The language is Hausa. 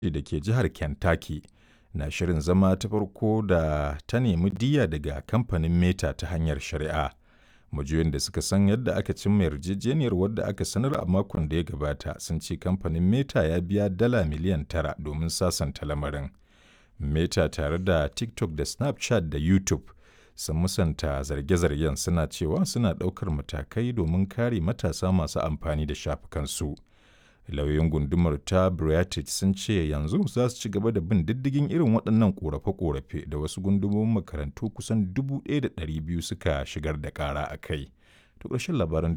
da ke jihar Kentucky na shirin zama ta farko da ta nemi diyya daga kamfanin Meta ta hanyar shari'a. Majiyoyin da suka san yadda aka cimma yarjejeniyar wadda aka sanar a makon da ya gabata sun ce kamfanin Meta ya biya dala miliyan tara domin sasanta lamarin. Meta tare da TikTok da Snapchat da YouTube sun musanta zarge-zargen suna cewa suna ɗaukar matakai domin kare matasa masu amfani da shafukansu. Lauyoyin gundumar ta Beartooth sun ce yanzu za su ci gaba da bin diddigin irin waɗannan ƙorafe-ƙorafe da wasu gundumomin makarantu kusan 1,200 suka shigar da ƙara a kai. To ƙarshen labaran